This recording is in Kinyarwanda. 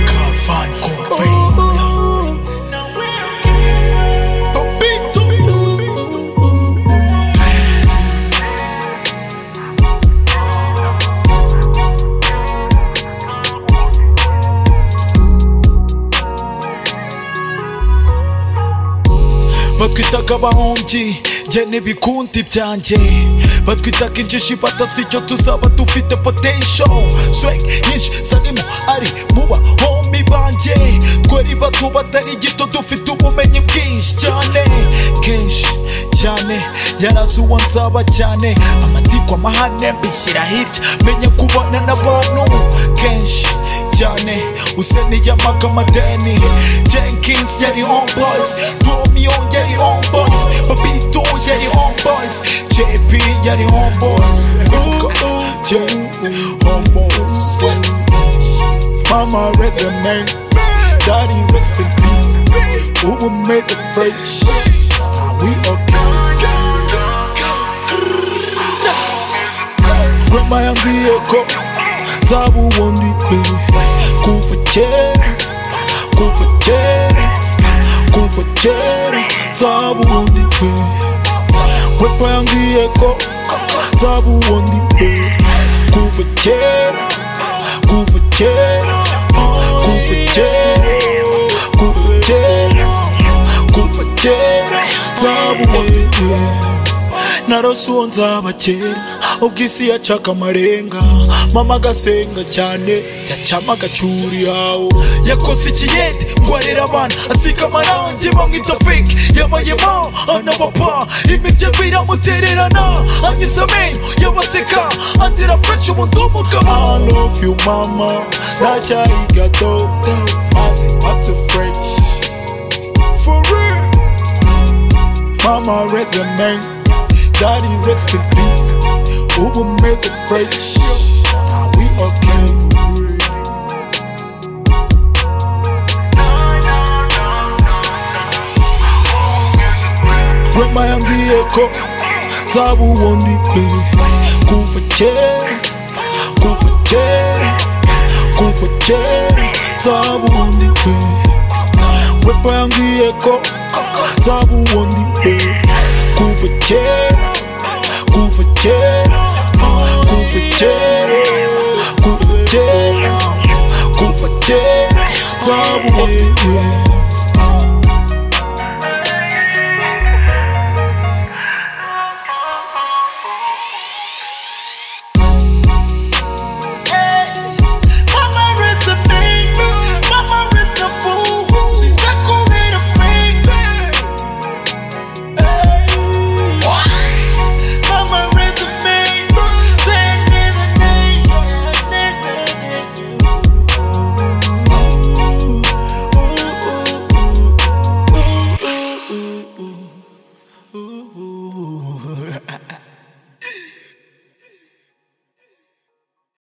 Cafán con Papito. batwitaga abahombyi njye n'ibikundi byanjye batwitaga injishi batasicyo tuzaba dufite potential swag nyinshi zarimo ari mu bahomi banjye twari bato batari gito dufite ubumenyi bwinshi cyane kenshi cyane yarazi uwo nzaba cyane amatikwa amahane mbishyira hirya menya kubana n'abantu kenshi cyane useniyamaga amadeni jenkins yari on boys romeo yari on boys babito yari on boys jp yari on boys Ooh, ooh, yeah, on boys mama resume daddy rest in peace ubu meze fresh we okay Rema yangu yeko Tabu wondi kwe Kufa kere Kufa kere Kufa kere Tabu wondi kwe Rema yangu yeko Tabu wondi kwe Kufa kere Kufa kere Kufa kere Kufa kere Kufa kere Tabu wondi kwe narose uwo nzaba kera ubwo isi yacaga amarenga mama agasenga cyane yacyama agacyura iyawo yakoze ikiyede ngo arere abana asiga amarangi bamwita fake yabayemo anabapa imiryango iramutererana anyuze amenyo yabaseka andira fresh umudomo I love you mama ndacyayiga dodo maze mpatse fresh for real Mama resume, daddy rest in peace. Ubu meze fresh, now we okay for real. Rema yangu yeko, tabu wondi kweli. Kufa kere, kufa kere, kufa kere, tabu wondi kweli. Rema yangu yeko, tabu wondi kweli. Kufa